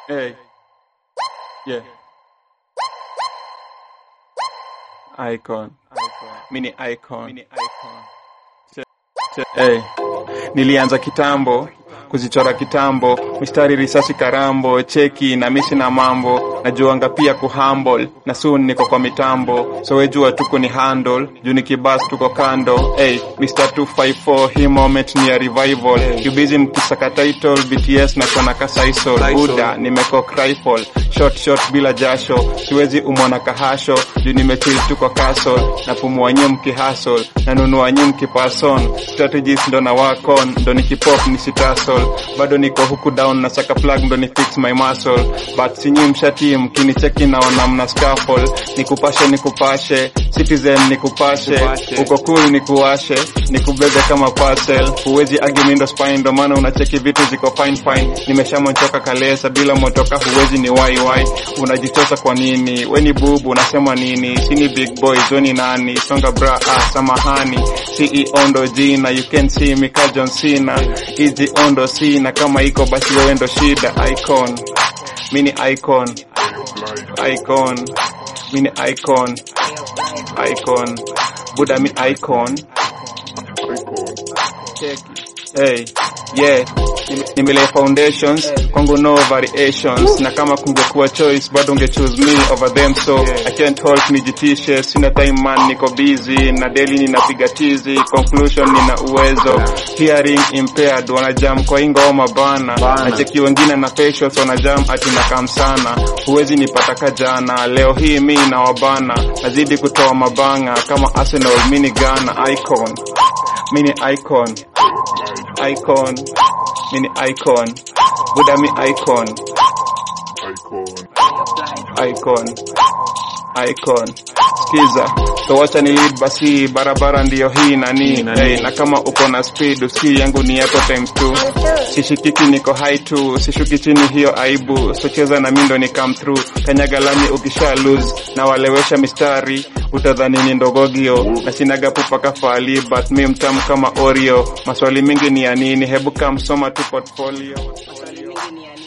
Hey. Yeah. Icon. Mini icon. Mini icon. Hey. Nilianza kitambo kuzichora kitambo, mistari risasi karambo, cheki na misi na mambo, najuanga pia kuhumble na soon niko kwa mitambo, so wejua tuko ni handle, juu ni kibas tuko kando. Hey, Mr 254 hii moment ni ya revival, hey. You busy mkisaka title BTS na kona kasaisol, Buda nimekok rifle, shot shot bila jasho, siwezi umwana kahasho, juu nimechill tuko castle, napumua nyum mkihasol, nanunua nyum kipason, strategies ndo na wakon, ndo nikipop nisitasol bado niko huku down na saka plug ndo ni fix my muscle but sinyi mshati mkinicheki naona mna scaffold nikupashe nikupashe citizen nikupashe uko cool nikuwashe nikubebe kama parcel huwezi agi mindo spine ndo maana unacheki vitu ziko fine fine nimeshamonchoka kalesa bila motoka huwezi ni wai wai unajichosa kwa nini weni bubu unasema nini sini big boys weni nani songa bra ah, samahani CEO ndo jina you can see me ka John Cena hizi ondo sina kama iko basi wewe ndo shida icon mini icon icon mini icon icon buda mi icon hey yeah nimelay foundations kwangu no variations na kama kungekuwa choice bado unge choose me over them so I can't hold nijitishe sina time man niko busy na daily ninapiga tizi conclusion nina uwezo hearing impaired wanajam kwa hii ngoma bana na cheki wengine na facials wanajam ati nakam sana huwezi nipata kajana leo hii mi na wabana nazidi kutoa mabanga kama Arsenal mini Ghana icon mini icon icon mini icon buda mi icon icon icon skiza so wacha ni lead basi barabara ndiyo hii nani hey, na kama uko na speed usi yangu ni yako times 2 sishikiki niko high tu sishuki chini hiyo aibu so cheza na mindo ni come through kanyaga lami ukisha lose na walewesha mistari utadhani ni ndogogio na sinaga pupa kafali but mi mtamu kama oreo maswali mingi ni ya nini hebu kamsoma tu portfolio Maswali mengi ni ya nini?